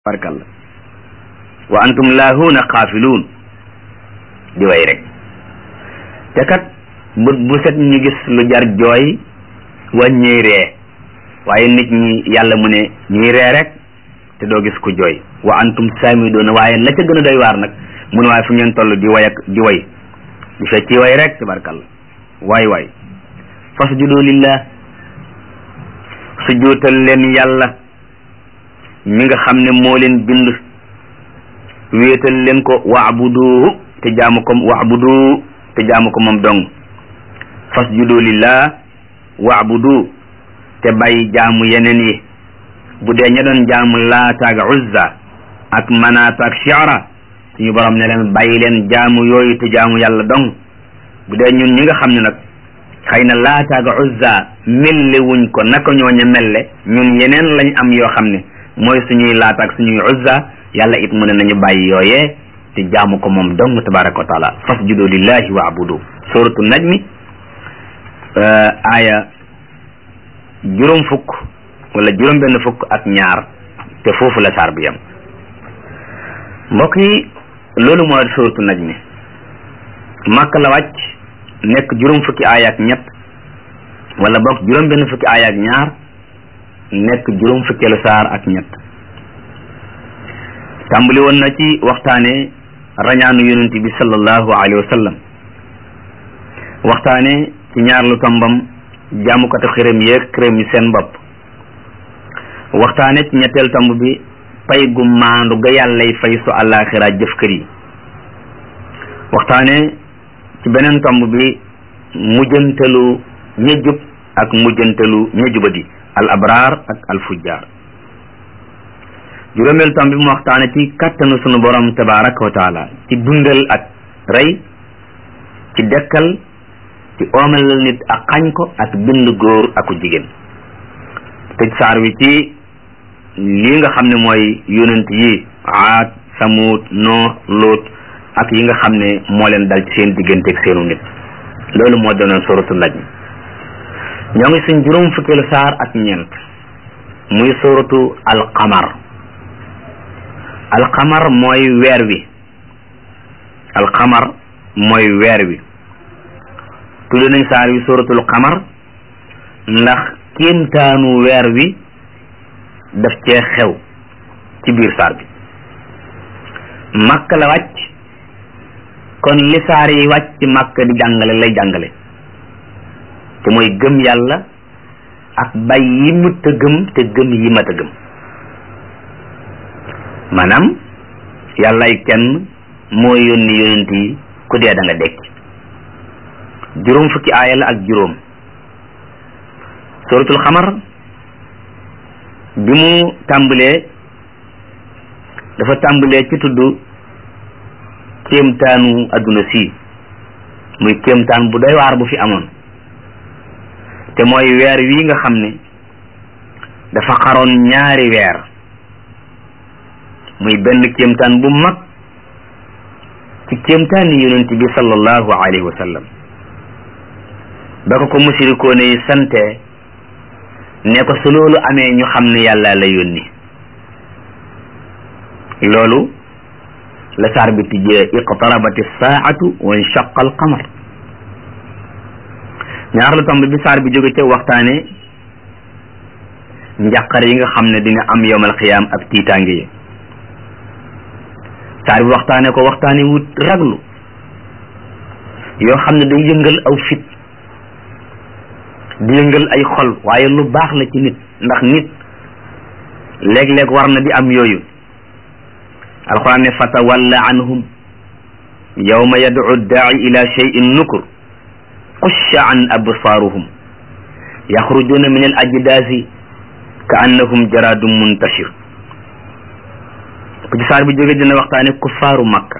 barkalla wa antum laahuuna xaafiluun di way rek te kat bët bu set ñu gis lu jar jooy wàññee ree waaye nit ñi yàlla mu ne ñuy ree rek te doo gis ku jooy wa antum saamidoona waaye la ca gën a doy waar nag mu ne waaye fu ngeen toll di way ak di way di fecci way rek tabarkalla waay waay fasjudu lillah sujootal leen yàlla mi nga xam ne moo leen bind wéetal leen ko waabudu te jaamu ko waabudu te jaamu ko moom dong fasjudu lillah waabudu te bàyyi jaamu yeneen yi bu dee ña doon jaamu laata ak uzza ak manaata ak shi'ra suñu borom ne leen bàyyi leen jaamu yooyu te jaamu yàlla dong bu dee ñun ñi nga xam ne nag xëy na laata ak uzza melle wuñ ko naka ñooña melle ñun yeneen lañ am yoo xam ne mooy suñuy laata ak suñuy uzza yàlla it mu ne nañu bàyyi yooyee te jaamu ko moom dong tabaraka wa taala fasjudu lillahi wa abudu suratu najmi aaya juróom fukk wala juróom benn fukk ak ñaar te foofu la saar bi yam mbokk yi loolu mooy suratu najmi màkk la wàcc nekk juróom fukki aaya ak ñett wala bokk juróom benn fukki aaya ak ñaar nekk juróom fukkeelu saar ak ñett tàmbali woon na ci waxtaane rañaanu yonent bi sallallahu alayhi wa sallam waxtaane ci ñaar lu tombam jaamukatu xiram yeeg xiram yi seen bopp waxtaane ci ñetteel tomb bi pay gu maandu ga yàllay fay su àllaaxira jëf kër yi waxtaane ci beneen tomb bi mujjantalu ña jub ak mujjantalu ña jubadi al abraar ak al fujjaar juróomeel tam bi mu waxtaane ci kàttanu sunu borom tabaraka wa taala ci dundal ak rey ci dekkal ci oomelal nit ak xañ ko ak bind góor aku jigéen tëj saar wi ci lii nga xam ne mooy yonent yi aad samuud noo loot ak yi nga xam ne moo leen dal ci seen digganteeg seenu nit loolu moo doonoon suratu najm ñoo ngi suñ juróom fukkeelu saar ak ñeent muy suratu alqamar alqamar mooy weer wi alqamar mooy weer wi tudd nañ saar wi suratul qamar ndax kéemtaanu weer wi daf cee xew ci biir saar bi màkk la wàcc kon li saar yi wàcc màkk di jàngale lay jàngale te mooy gëm yàlla ak bay yi mët a gëm te gëm yi mat a gëm maanaam yàllay kenn moo yónni yonent yi ku dee da nga dekk juróom fukki aaya la ak juróom suratul xamar bi mu tàmbalee dafa tàmbalee ci tudd kéemtaanu adduna si muy kéemtaan bu doy waar bu fi amoon te mooy weer wii nga xam ne dafa xaroon ñaari weer muy benn kéemtaan bu mag ci kéemtaani yonent bi sallallahu alayhi wa sallam ba ko ko musirikoone yi sante ne ko su loolu amee ñu xam ne yàlla la yónni loolu la saar bi tijjee iqtarabati saatu wa inshaqa alqamar ñaar lu tomb bi saar bi jóge ca waxtaane njàqare yi nga xam ne dina am yowmal xiyaam ak tiitaange yi saar bi waxtaane ko waxtaane wut raglu yoo xam ne day yëngal aw fit di yëngal ay xol waaye lu baax la ci nit ndax nit léeg-léeg war na di am yooyu alquran ne fatawalla anhum yawma yad'u daai ila shay'in nukur xusha an absaaruhum yaxrujuna min al ajdaasi ka annahum jaradum muntashir bu ci saar bi jóge dina waxtaane kuffaaru makka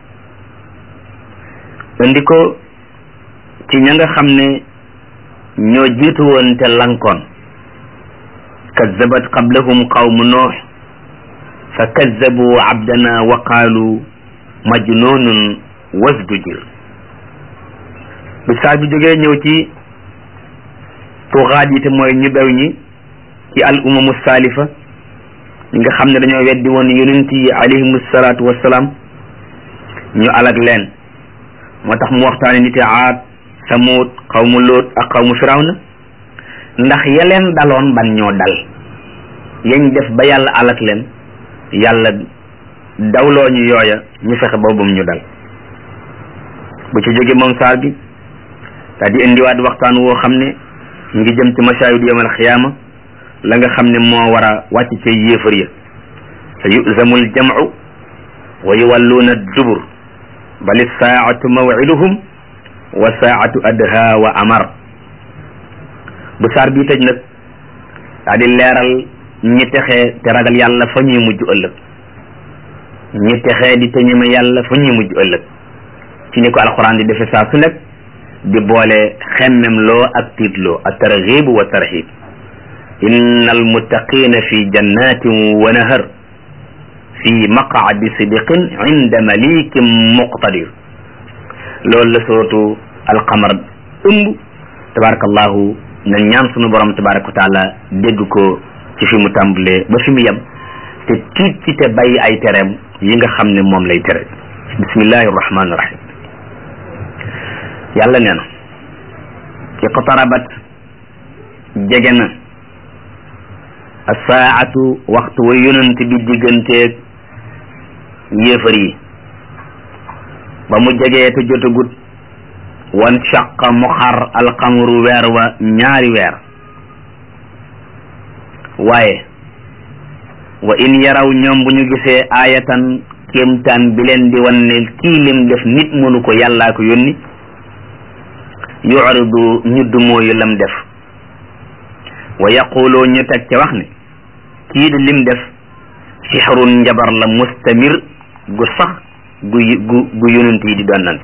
indi ko ci ña nga xam ne ñoo jiitu woon te lankoon kazzabat qablahum qawmu noox fa kazzabu abdana wa qaalu majnunun wasdujir bu saar bi jógee ñëw ci tuxaat yi te mooy ñu bew ñi ci al umamu saalifa ñi nga xam ne dañoo weddi woon yonent yi alayhimu salaatu wassalaam ñu alag leen moo tax mu waxtaane niti aad samud xawmu lóot ak xawmu firawna ndax ya leen daloon ban ñoo dal yañ def ba yàlla alag leen yàlla dawloo ñu yooya ñu fexe boobum ñu dal bu ci jóge moom saar bi daal di indiwaat waxtaan woo xam ne ñu ngi jëm ci mashaahid yawmal xiyaama la nga xam ne moo war a wàcc ca yéefar ya sa yu'zamul jam'u wa yuwalluuna dubur bali saa'atu maw'iduhum wa saa'atu adha wa amar bu saar bii tëj nag daal di leeral ñi texee te ragal yàlla fa ñuy mujj ëllëg ñi texee di te ñeme yàlla fa ñuy mujj ëllëg ci ni ko alxuraan di defe saa su nekk di boole xemmem loo ak tiitloo ak targhib wa tarhib inna almuttaqina fi jannatin wa nahar fi maqaadi sidiqin inda malikin muqtadir loolu la suratu alqamar ëmb tabarakallahu na ñaan sunu borom tabaraka wa taala dégg ko ci fi mu tàmbalee ba fi mu yem te tiit ci te bàyyi ay tereem yi nga xam ne moom lay tere bismillahi rahmani rahim yàlla nee na iqtarabat jege na asaatu waxtu wa yonent bi digganteeg yéefar yi ba mu jegee te jotagut wan shaqa mu xar alxamru weer wa ñaari weer waaye wa in yaraw ñoom bu ñu gisee aayatan kéemtaan bi leen di wan ne kii lim def nit mënu ko yàllaa ko yónni yuridu ñu dumooyu lam def wa yaquloo ñu teg ca wax ne kii di lim def sixrun njabar la mustamir gu sax gu gu gu yonent yi di donnante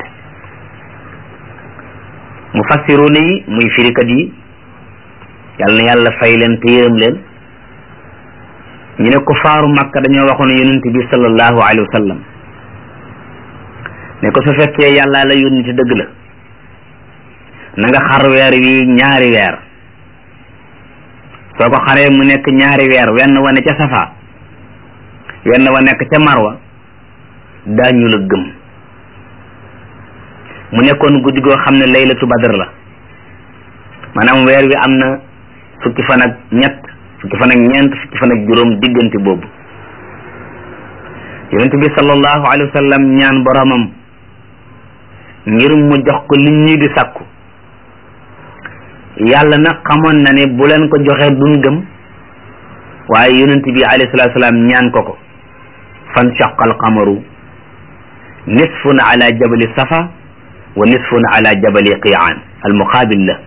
mufassiruna yi muy firikat yi yal na yàlla fay leen te yërëm leen ñu ne ko faaru makka dañoo waxoon yonent bi sallallahu alayhi wa sallam ne ko su fekkee yàlla la yónni te dëgg la na nga xar weer wi ñaari weer soo ko xaree mu nekk ñaari weer wenn wa ne ca safa wenn wa nekk ca marwa daañu la gëm mu nekkoon guddi goo xam ne laylatu badr la maanaam weer wi am na fukki fan ak ñett fukki fan ak ñeent fukki fan ak juróom diggante boobu yonent bi sallallahu alayhi wa sallam ñaan boromam ngir mu jox ko li ñuy di sàkku yàlla nag xamoon na ne bu leen ko joxee duñ gëm waaye yonent bi alayhi salatu salaam ñaan ko ko fan shaqa alqamaru nisfun ala jabali safa wa nisfun ala jabali qiyaan almuqaabil la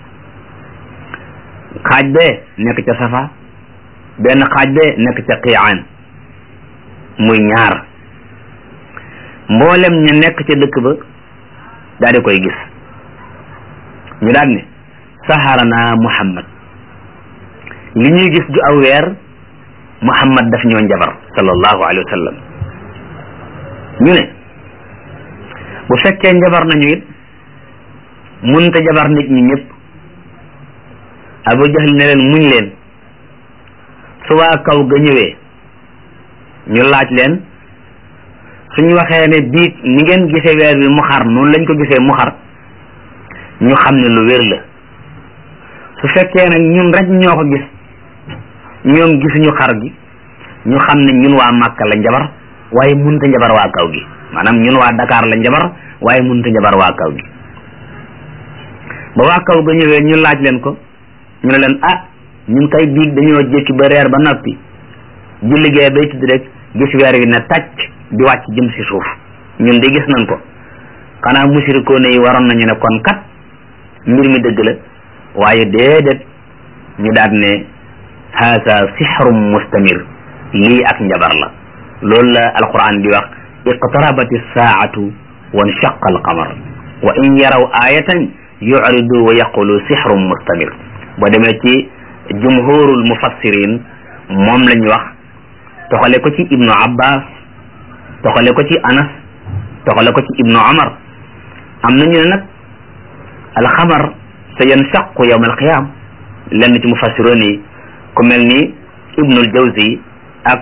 xaaj bee nekk ca safa benn xaaj bee nekk ca qiyaan muy ñaar mboolem ñu nekk ca dëkk ba daal di koy gis ñu daan ne saharana muhammad li ñuy gis du aw weer muhammad daf ñoo njabar sallallahu alayhi wa sallam ñu ne bu fekkee njabar nañu it munta jabar nit ñi ñëpp abu jahl ne leen muñ leen su waa kaw ga ñëwee ñu laaj leen suñu waxee ne biig ni ngeen gisee weer bi mu xar noonu lañ ko gisee mu xar ñu xam ne lu wér la su fekkee nag ñun rek ñoo ko gis ñoom gisuñu xar gi ñu xam ne ñun waa Màkka la njabar waaye munta njabar waa kaw gi maanaam ñun waa Dakar la njabar waaye munta njabar waa kaw gi ba waa kaw ga ñëwee ñu laaj leen ko ñu ne leen ah ñun kay biig dañoo jékki ba reer ba noppi ji liggéey bay tudd rek gis weer wi ne tàcc di wàcc jëm si suuf ñun de gis nañ ko xanaa musirikoone yi waroon nañu ne kon kat mbir mi dëgg la waaye déedéet ñu daat ne haasa sixrum mustamir lii ak njabar la loolu la alquran di wax iqtarabati saatu wa nshaqa alqamar wa in yaraw ayatan yuridu wa yaqulu sixrum mustamir boo demee ci jumhurul mufassirin moom la ñu wax toxale ko ci ibnu abbas toxale ko ci anas toxale ko ci ibnu omar am nañu ne nag alxamar sa yanshaqu yawm alqiyam lenn ci mufassiroon yi ku mel ni ibnul jawzi ak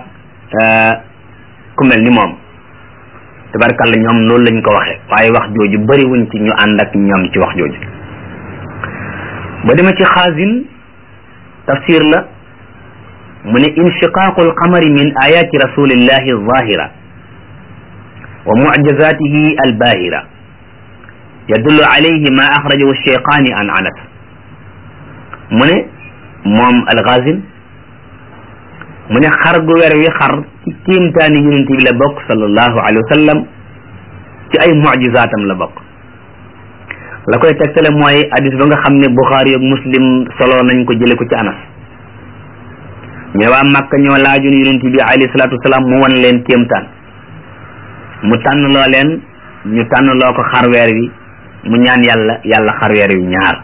ku mel ni moom tabarkalla ñoom loolu lañ ko waxe waaye wax jooju bëriwuñ ci ñu ànd ak ñoom ci wax jooju ba dema ci xaasin tafsir la mu ne inshiqaaqu alqamari min ayati rasulillahi alzahira wa mucjazatihi albahira yadullu alayhi ma axrajahu alcheyqaani an anas mu ne moom alxaasin mu ne xar gu weer wi xar ci kéemtaani yonent bi la bokk sallallahu alayhi wa sallam ci ay mucjizaatam la bokk la koy tegtale mooy hadis ba nga xam ne Buxaari ak Muslim solo nañ ko jële ko ci Anas ñu waa Makka ñoo laajoon yonent bi alayhi salaatu wasalaam mu wan leen kéemtaan mu tànn loo leen ñu tànn loo ko xar weer wi mu ñaan yàlla yàlla xar weer wi ñaar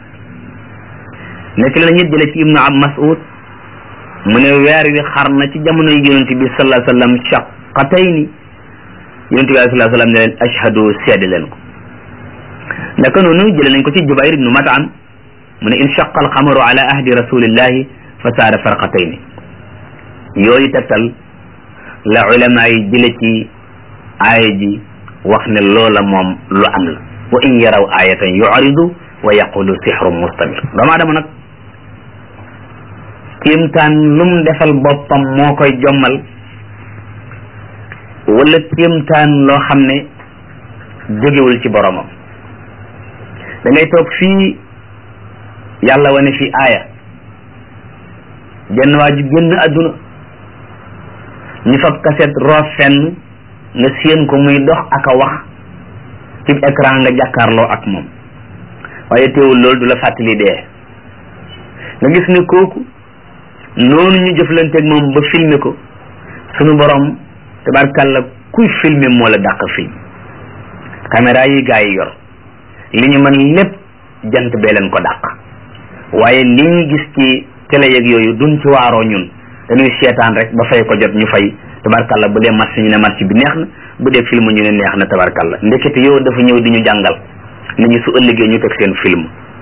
nekk la ñit jële ci Ibnu Ab Mas'ud mu ne weer wi xar na ci jamono yonent bi sallallahu alayhi wa sallam shaqatayni yonent bi sallallahu alayhi wa sallam ne leen ashhadu seede leen ko naka noonu jële nañ ko ci Jubayr ibnu Mat'am mu ne inshaqa alxamaru ala ahdi rasulillahi fa saara farqatayni yooyu tegtal la ulama yi jële ci aaya ji wax ne loola moom lu am la wa in yaraw ayatan yu'ridu wa yaqulu sixrun mustamir doomu aadama nag kéemtaan lum defal boppam moo koy jommal wala kéemtaan loo xam ne jógewul ci boromam da ngay toog fii yàlla wane fi aaya genn waa ju génn adduna ñu fab kaset roof fenn nga séen ko muy dox ak a wax ci écran nga jàkkaarloo ak moom waaye teewul loolu du la fàttali dee nga gis ne kooku noonu ñu jëflanteeg moom ba filmer ko sunu borom tabarkàlla kuy filmer moo la dàq film caméra yi gaa yi yor li ñu mën lépp jant bee leen ko dàq waaye li ñu gis ci télé yeeg yooyu duñ ci waaroo ñun dañuy seetaan rek ba fay ko jot ñu fay tabarkalla bu dee marché ñu ne marché bi neex na bu dee film ñu ne neex na tabarkalla ndekete yow dafa ñëw di ñu jàngal nit ñi su ëllëgee ñu teg seen film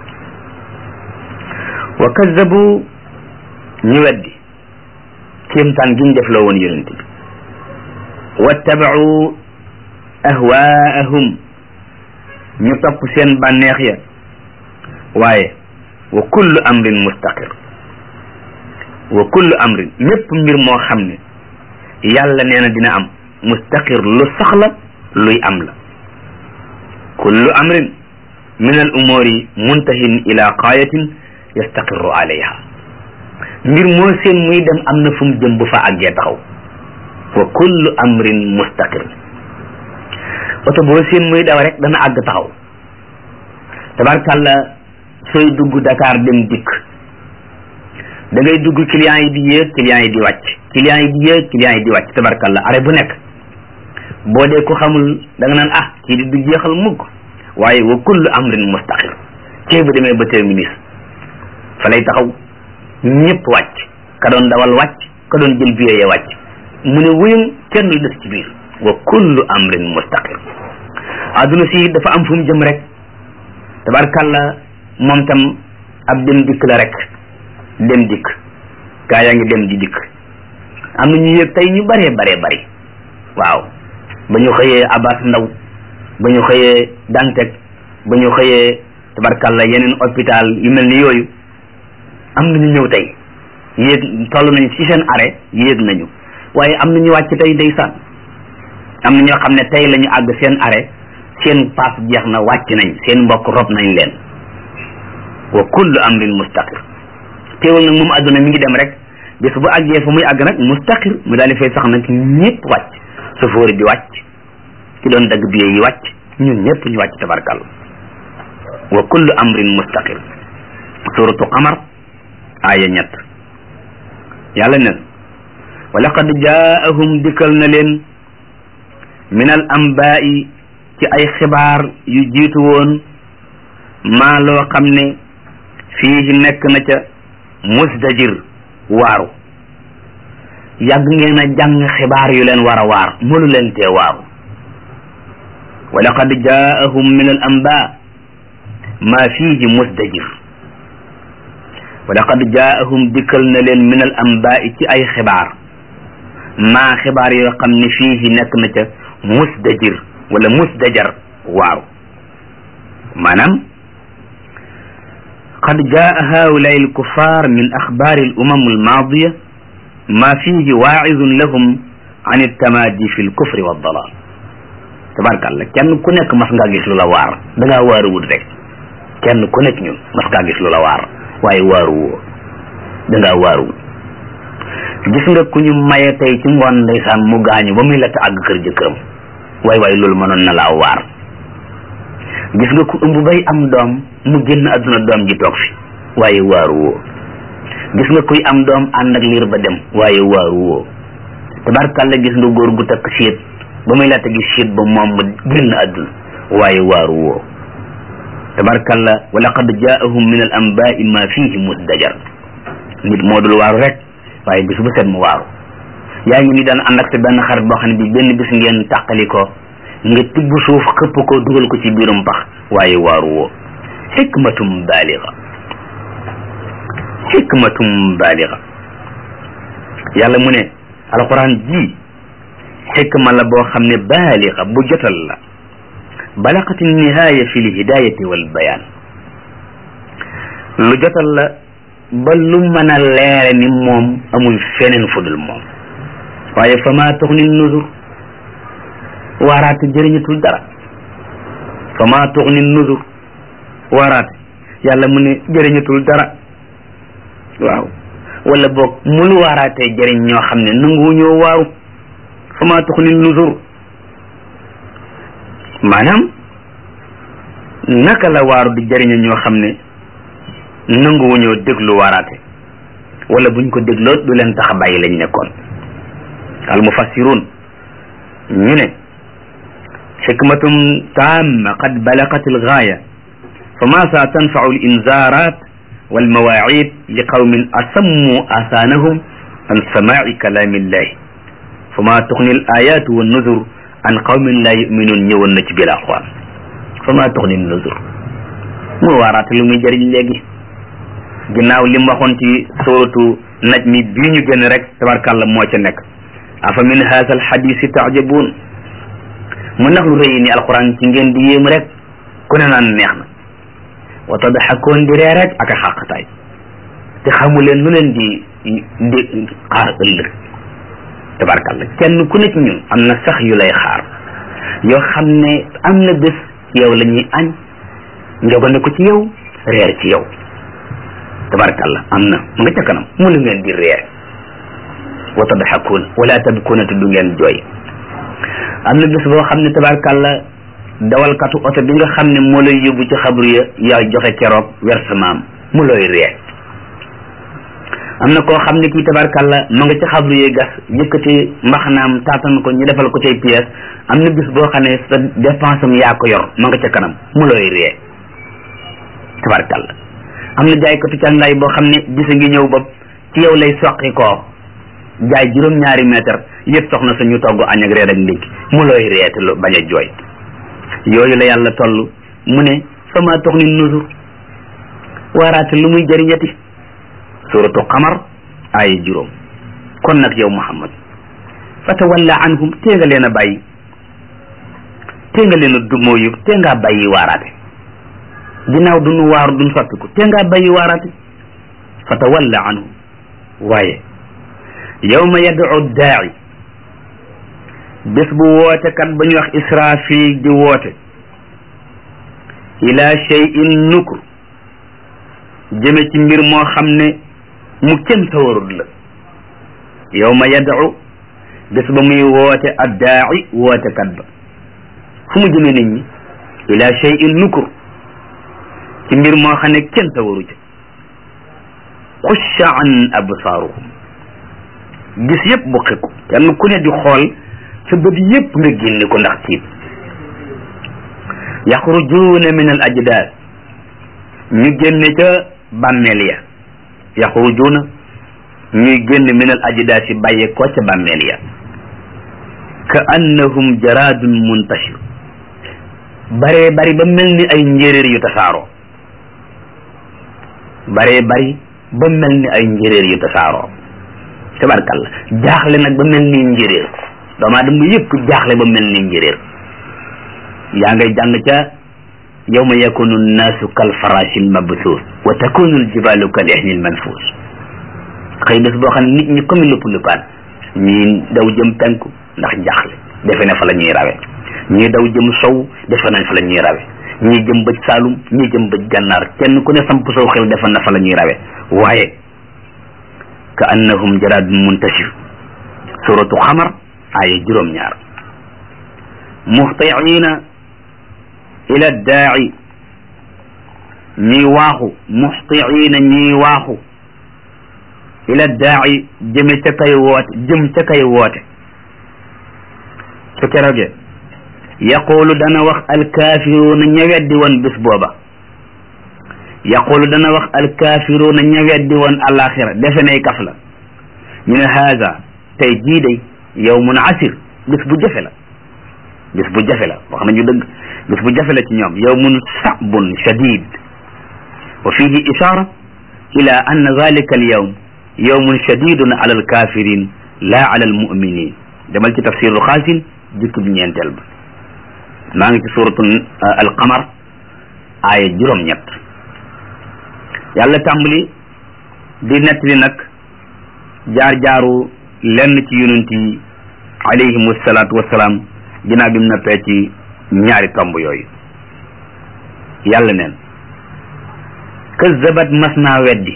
wa kazzabu ñu weddi kéemtaan gi ñu def loo woon yonent bi wattabau ahwaahum ñu topp seen bànneex ya waaye wa kullu amrin mustaqir wa kullu amrin mépp mbir moo xam ne yàlla nee na dina am mustaqir lu saxla luy am la kullu amrin min al umuri muntahin ila qaayatin yastaqirru alayha mbir moo seen muy dem am na fu mu jëm bu fa àggee taxaw wa kullu amrin mustaqir oto boo seen muy daw rek dana àgg taxaw tabarkàlla sooy dugg Dakar dem dikk da ngay dugg client yi di yéeg client yi di wàcc client yi di yéeg client yi di wàcc tabarkàlla arrêt bu nekk boo dee ko xamul da nga naan ah kii di du jeexal mukk waaye wa kullu amrin mustaqir cee bu demee ba terminus fa lay taxaw ñëpp wàcc ka doon dawal wàcc ka doon jël billet ya wàcc mu ne wuyum kenn lu des ci biir wa kullu amrin mustaqir adduna si dafa am fu mu jëm rek tabarkàlla moom tam ab dem dikk la rek dem dikk gaa yaa ngi dem di dikk am na ñu yëg tey ñu bëree baree bëri waaw ba ñu xëyee Abbas Ndaw ba ñu xëyee Dantec ba ñu xëyee tabarkàlla yeneen hôpital yu mel ni yooyu am na ñu ñëw tey yéeg toll nañ ci seen arrêt yéeg nañu waaye am na ñu wàcc tey ndeysaan am na ñoo xam ne tey la ñu àgg seen arrêt seen paas jeex na wàcc nañ seen mbokk rob nañ leen wa kullu amrin mustaqir teewul nag moom àdduna mi ngi dem rek bés bu àggee fu muy àgg nag mustaqir mu daal di fay sax nag ñëpp wàcc sofóori di wàcc ki doon dagg billet yi wàcc ñun ñëpp ñu wàcc tabarkal wa kullu amrin mustaqir suratu qamar aaya ñett yàlla ne wa laqad jaahum dikkal na leen min al ambaa'i ci ay xibaar yu jiitu woon maa loo xam ne fii nekk na ca musdajir waaru yàgg ngeen a jàng xibaar yu leen war a waar mënu leen tee waaru wa laqad jaahum min al amba maa fihi musdajir wa laqad jaahum dikkal na leen min al ambaa'i ci ay xibaar maa xibaar yoo xam ne fii nekk na ca musdajir wala musdajar waaru maanaam qad jaa haulai alkuffar min axbaari alumam almaadiya ma fihi waaizun lahum an iltamaadi fi lkufri waddalal tabarkàllah kenn ku nekk mas ngaa gis lu la waar da ngaa waaruwut rek kenn ku nekk ñun mas ngaa gis lu la waar waaye waaru woo da ngaa waaruwut gis nga ku ñu maye tey ci ngoon ndeysaan mu gaañu ba muy la àgg kër jëkkëram waay waay loolu mënoon na laa waar gis nga ku ëmb bay am doom mu génn àdduna doom ji toog fi waaye waaru woo gis nga kuy am doom ànd ak liir ba dem waaye waaru woo tabarkàlla gis nga góor gu takk siit ba muy laata gis siit ba moom mu génn àdduna waaye waaru woo tabarkàlla wa laqad jaahum min al anbaai ma fihi musdajar nit moo dul waaru rek waaye bis bu set mu waaru yaa ngi ni daan ànd ak sa benn xarit boo xam ne bi benn bis ngeen tàqali ko nga tibb suuf xëpp ko dugal ko ci biirum pax waaye waaru woo xikmatum baaliga xikmatum baaliga yàlla mu ne alquran ji xikma la boo xam ne baaliga bu jotal la balaqati nihaaya fi lhidayati wal bayaan lu jotal la ba lu mën a leere ni moom amul feneen fudul moom waaye fa maa tuxni nuzur waaraate jëriñatul dara fa maa tuxni nuzur waaraate yàlla mu ne jëriñatul dara waaw wala boog mulu waaraatee jëriñ ñoo xam ne nangu ñoo waaru fa maa tuxni nuzur maanaam naka la waaru di jëriña ñoo xam ne nanguwuñoo déglu waaraate wala buñ ko dégloo du leen tax a bàyyi lañ nekkoon al mufassirun ñu ne xikmatum taamma qad balagat al gaaya fa ma sa tanfau al inzarat wal mawaacid li qawmin asammu asaanahum an samaai kalaami illahi fa ma tuxni al ayatu wa nuzur an qawmin laa yuminuun ñëwoon na ci biir alquran fa ma tuxni al nuzur mu waaraate lu muy jëriñ léegi ginnaaw li mu waxoon ci suratu naj mi bii ñu génn rek tabarkàlla moo ca nekk afa min haza alxadisi tajabuun mu ndax lu rëy ni alquran ci ngeen di yéem rek ku ne naan neex na wa tadxakoon di ree rek ak a xàqtaay te xamu leen lu leen di di xaar ëllëg tabarkàlla kenn ku ne ci ñun am na sax yu lay xaar yoo xam ne am na bés yow la ñuy añ njogane ko ci yow reer ci yow tabarkàlla am na mu nga ca kanam mënu ngeen di reer wa tadxakuun wala tabkuuna te du ngeen jooy am na bés boo xam ne tabarkàlla dawalkatu oto bi nga xam ne moo lay yóbbu ci xabru ya yaa joxe keroog versement mu looy reer am na koo xam ne kii tabarkàlla ma nga ci xabru yi gas yëkkati mbaxanaam taatan ko ñu defal ko cay pièce am na bis boo xam ne sa dépense am yaa ko yor ma nga ca kanam mu looy ree tabarkàlla am na jaaykatu càngaay boo xam ne bisa ngi ñëw bopp ci yow lay soqi koo jaay juróom-ñaari mètre yëpp soxna sa ñu togg añ ak reer ak ndékki mu looy ree te lu bañ a jooy yooyu la yàlla toll mu ne fama tox ni nuzur waaraate lu muy jëriñati suratu qamar ay juróom kon nag yow muhammad fa tawalla anhum tee nga leen a bàyyi tee nga leen a dumóoyu tee ngaa bàyyi waaraate ginnaaw duñu waaru duñ soppiku tee ngaa bàyyi waaraate fa tawalla anhum waaye yawma yad'u daa'i bés bu woote kat ba ñu wax israfil di woote ila shay'in nukur jëme ci mbir moo xam ne mu kenn sawarul la yawma yad'u bés ba muy woote addaa'i woote kat ba fu mu jëme nit ñi ila shay'in nukur ci mbir moo xam ne kenn sawaru ca xusha an absaaruhum gis yëpp bu xiku kenn ku ne di xool sa bët yëpp nga génne ko ndax tiit yaxrujuuna min al ajdaad ñu génne ca bàmmeel ya yaxrujuuna ñuy génn min al ajdaad si bàyyee ko ca bàmmeel ya ka annahum jaraadun muntashir baree bari ba mel ni ay njéeréer yu tasaaroo baree bari ba mel ni ay njéeréer yu tasaaroo tabarkalla jaaxle nag ba mel ni njéréer doomu aadama yëpp jaaxle ba mel ni njéréer yaa ngay jàng ca yawma yakunu nnaasu kal farashil mabsuus wa takunu aljibalu kal ihnil manfuus xëy bés boo xam ne nit ñi comme lupp luppaan ñii daw jëm penku ndax jaaxle defe ne fa la ñuy rawe ñii daw jëm sow defe nañ fa la ñuy rawe ñii jëm bëj saalum ñii jëm bëj gànnaar kenn ku ne samp sow xel defe na fa la ñuy rawe waaye ka annahum jaraadun muntashir suratu xamar aaya juróom-ñaar muhtiina ila daa'i ñuy waaxu muhtiina ñuy waaxu ila daa'i jëme ca kay woote jëm ca kay woote su keroogee yaqulu dana wax alkaafiruuna ña weddi woon bis booba yaqulu dana wax alkaafiruuna ña weddi woon alaxira defe nay kaf la ñu ne haada tey jii day yawmun asir bis bu jafe la bis bu jafe la wax nañu dëgg bis bu jafe la ci ñoom yawmun sabun shadid wa fihi ishara ila anna zalika al yawm yawmun shadidun ala alkafirin la ala almuminin demal ci tafsiru xaasin jukki bi ñeenteel ba maa ngi ci suratu alqamar aaya juróom-ñett yàlla tàmbali di nettali nag jaar-jaaru lenn ci yonent yi alayhim wasalaatu wasalaam ginnaaw bi mu noppee ci ñaari tomb yooyu yàlla neen kazabat mas naa weddi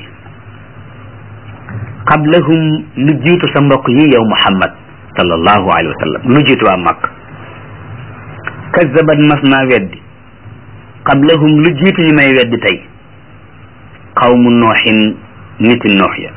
qablahum lu jiitu sa mbokk yi yow muhammad sallallahu alayhi wa sallam lu jiitu waa màkk kazabat mas naa weddi qablahum lu jiitu ñu may weddi tey qawmu nooxin niti noox ya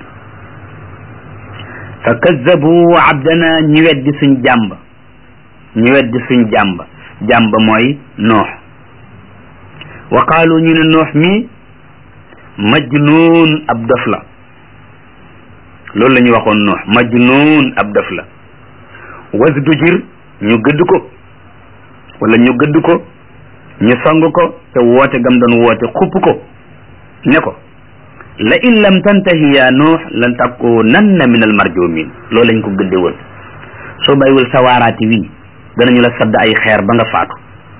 fa kazabu abdana ñi weddi suñ jàmb ñi weddi suñ jàmb jàmb mooy noox wa qaalu ñu ne noox mi majnuun ab dof la loolu la ñu waxoon noox majnuun ab dof la wasdujir ñu gëdd ko wala ñu gëdd ko ñu song ko te woote gam doon woote xupp ko ne ko la in lam tantahi ya nuux lan takunanna min al marjumin loolu lañ ko gëdde woon soo bàyyiwul sa waaraati wii danañu la sadd ay xeer ba nga faatu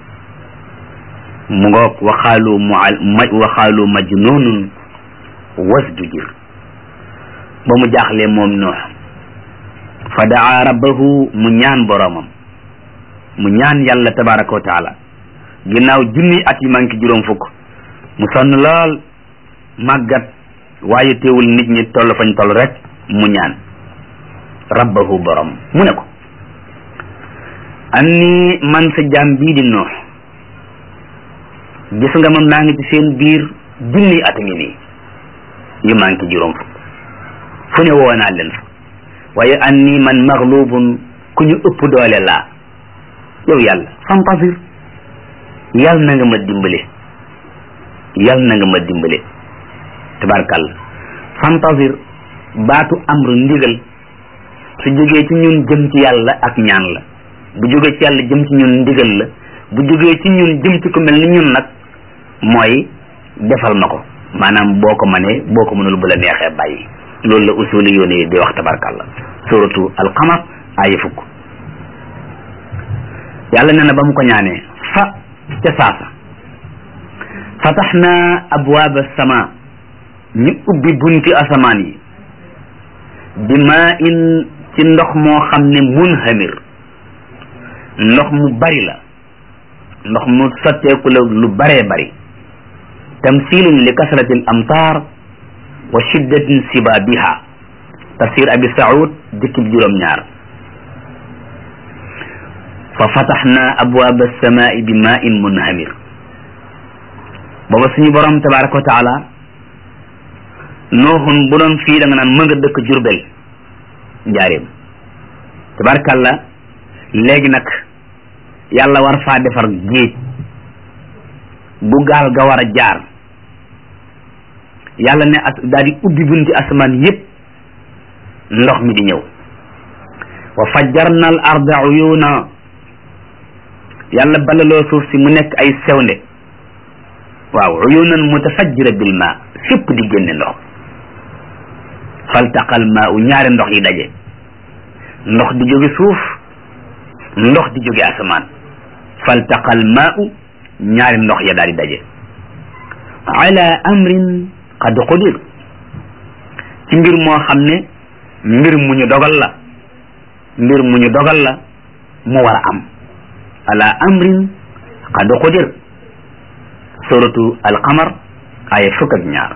mu ngoog waxaalu mu waxaalu majnunun wasdujir ba mu jaaxlee moom nuux fa daa rabbahu mu ñaan boroomam mu ñaan yàlla tabaraka wa taala ginnaaw junni at yi manqué juróom fukk mu sonn lool màggat waaye teewul nit ñi toll fañ toll rek mu ñaan rabbahu borom mu ne ko anni man sa jaam bii di noox gis nga ma maa ngi ci seen biir junni at ngi nii yu manqué juróom fukk fu ne woo naa leen fa waaye anni man maglubun ku ñu ëpp doole laa yow yàlla fantasir yàlla na nga ma dimbale yàlla na nga ma dimbale tabarkàlla fantasir baatu amru ndigal su jógee ci ñun jëm ci yàlla ak ñaan la bu jógee ci yàlla jëm ci ñun ndigal la bu jógee ci ñun jëm ci ku mel ni ñun nag mooy defal ma ko maanaam boo ko mënee boo ko mënul bu la neexee bàyyi loolu la usuli yoon yi di wax tabarkàlla suratu alqamar aaya fukk yàlla nee na ba mu ko ñaanee fa ca saasa fataxna abwaaba sama ñu ubbi bunti asamaan yi bi maa in ci ndox moo xam ne munhamir ndox mu bari la ndox mu sotteeku la lu baree bari tamsilun li kasrati al amtar wa shiddatin sibabiha tafsir abi saud dikkib juróom ñaar fa fataxna abwaaba alsamai bi maa in munhamir booba suñu borom tabaraka wa taala nooxun bu doon fii da nga naan mën nga dëkk jurbel njaareem tabarakàllah léegi nag yàlla war faa defar géej bu gaal ga war a jaar yàlla ne as daal di ubbi bunti asamaan yépp ndox mi di ñëw wa fajjarna al arda uyuna yàlla balaloo suuf si mu nekk ay sewnde waaw uyunan mutafajjira bil ma fépp di génne ndox faltaqal maa u ñaari ndox yi daje ndox di jóge suuf ndox di jóge asamaan faltaqal maa u ñaari ndox ya daal di daje ala amrin qad qudir ci mbir moo xam ne mbir mu ñu dogal la mbir mu ñu dogal la mu war a am ala amrin qad qudir suratu alqamar aya fukk ak ñaar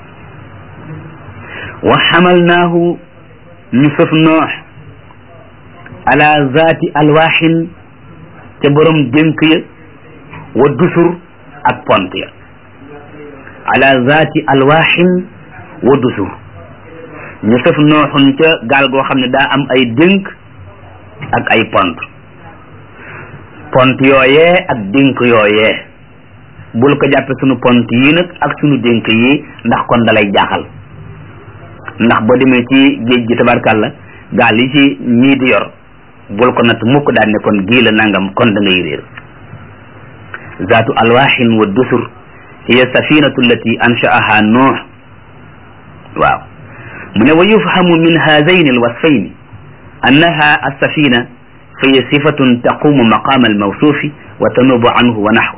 wa xamalnaahu ñu sëf noox ala zaati alwaaxin te borom dénk ya wa dusur ak pont ya ala zaati alwaaxin wa dusur ñu sëf nooxun ca gaal goo xam ne daa am ay dénk ak ay pont pont yooyee ak dénk yooyee bul ko jàppe sunu pont yii nag ak sunu dénk yi ndax kon dalay jaaxal ndax boo demee ci géej gi tabarkàlla gaal yi ci ñii di yor bul ko natt mukk daal ne kon gii la nangam kon da ngay réer zaatu alwaaxin wa dusur hiya safinatu allati anshaaha nuux waaw mu ne wa yufhamu min haadayn alwasfayn annaha alsafina fa hiya sifatun taqumu maqama almawsuufi wa tanubu anhu wa naxw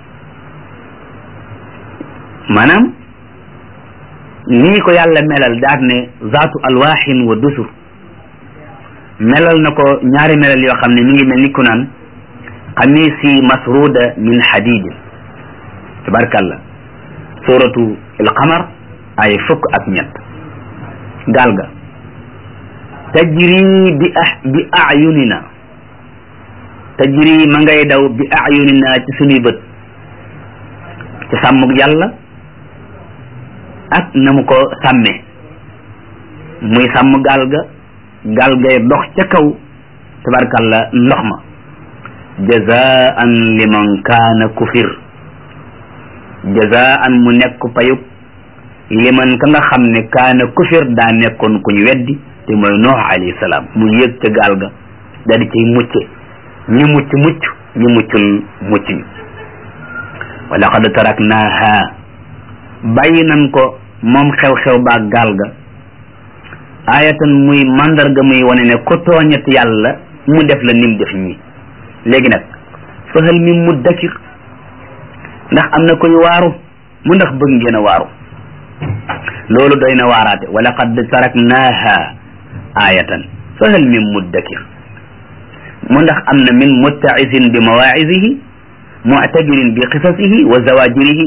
maanaam nii ko yàlla melal daat ne zaatu alwaaxin wa dusur melal na ko ñaari melal yoo xam ne mi ngi mel ni ku naan xamiisi masruda min xadidin tabarkàllah suratu alqamar ay fukk ak ñett gaal ga tajri bi ah bi ayunina tajri ma ngay daw bi ayunina ci sunuy bët ci sàmmug yàlla ak na mu ko sàmmee muy sàmm gaal ga gaal gay dox ca kaw tabarkalla ndox ma jazaan liman kaana kufir jazaan mu nekk payub liman ka nga xam ne kaana kufir daa nekkoon kuñ weddi te mooy noox alayhi salaam mu yéeg ca gaal ga da di ciy mucce ñi mucc mucc ñi muccul mucc ñu wa laqad taraknaaha bàyyi nan ko moom xew-xew baa gaal ga ayatan muy mandarga muy wane ne ku tooñat yàlla mu def la nim def ñi léegi nag fahal min muddakir ndax am na koy waaru mu ndax bëgg ngeen a waaru loolu doy na waaraate wa laqad taraknaaha ayatan fahal min muddakir mu ndax am na min muttaisin bi mawaisihi mu'tabirin bi qisasihi wa zawajirihi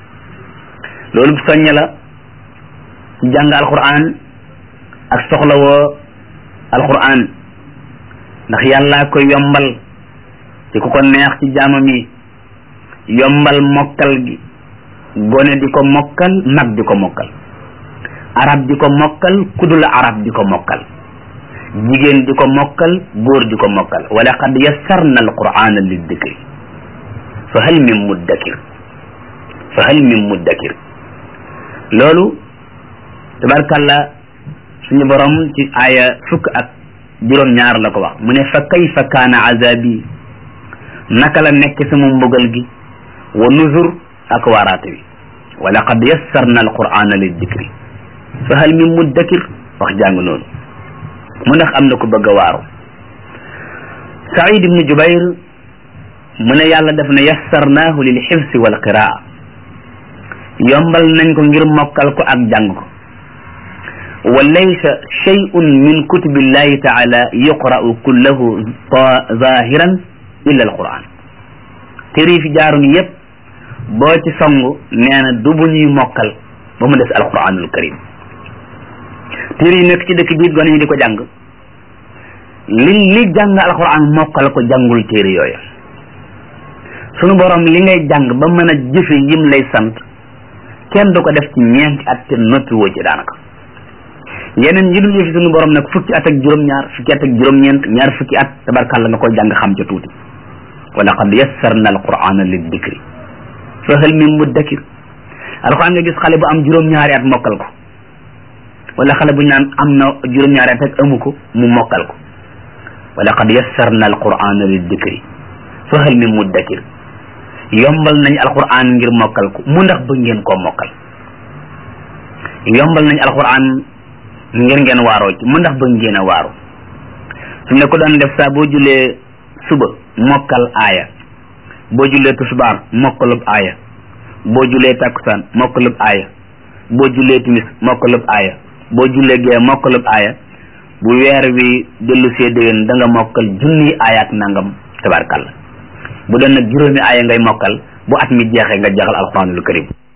loolu soññ la ci jàng alquran ak soxlawoo alquran ndax yàlla koy yombal ci ku ko neex ci jaamam yi yombal mokkal gi gone di ko mokkal mag di ko mokkal arab di ko mokkal kudul arab di ko mokkal jigéen di ko mokkal góor di ko mokkal wa laqad yassarna alqurana liddikri fa hal min muddakir fa hal min muddakir loolu tabarkalla suñu borom ci aaya fukk ak juróom-ñaar la ko wax mu ne fa kayfa kaana azabi naka la nekk sama mbugal gi wa nuzur ak waaraate wi wa laqad yassarna alqur'ana liddikri fa hal min muddakir wax jàng noonu mu ndax am na ko bëgg a waaru Saïd ibnu Jubayr mu ne yàlla def na yassarnaahu lil xifsi wal qiraa yombal nañ ko ngir mokkal ko ak jàng ko wa laysa shay'un min kutubillahi taala yuqra'u kullahu zahiran illa alquran téere yi fi jaaroon yépp boo ci songu nee na du bu ñuy mokkal ba mu des alquranul karim téere yi nekk ci dëkk biir gone ñi di ko jàng li li jàng alquran mokkal ko jàngul téere yooyu sunu borom li ngay jàng ba mën a jëfe yim lay sant kenn du ko def ci ñeenti at te noppi woo ci daanaka yeneen yi dul yëfi sunu borom nag fukki at ak juróom-ñaar fukki at ak juróom-ñeent ñaar fukki at tabarkàlla nga koy jàng xam ca tuuti wa laqad yassarna alqurana liddikri fa hal min muddakir alquran nga gis xale bu am juróom-ñaari at mokkal ko wala xale bu ñu naan am na juróom-ñaari at ak amu ko mu mokkal ko wa laqad yassarna alqurana liddikri fa hal min muddakir yombal nañ alquran ngir mokkal ko mu ndax bëgg ngeen koo mokkal yombal nañ alquran ngir ngeen waaroo ci mu ndax bëgg ngeen a waaru su ne ko doon def saa boo julee suba mokkal aaya boo julee tusbaar mokkalub aaya boo julee takkusaan mokkalub aaya boo julee timis mokkalub aaya boo julee gee mokkalub aaya bu weer wi dellu see déwén da nga mokkal junni aaya ak nangam tabarkalla bu doon nag juróomi aaya ngay mokkal bu at mi jeexee nga jeexal alquranul karim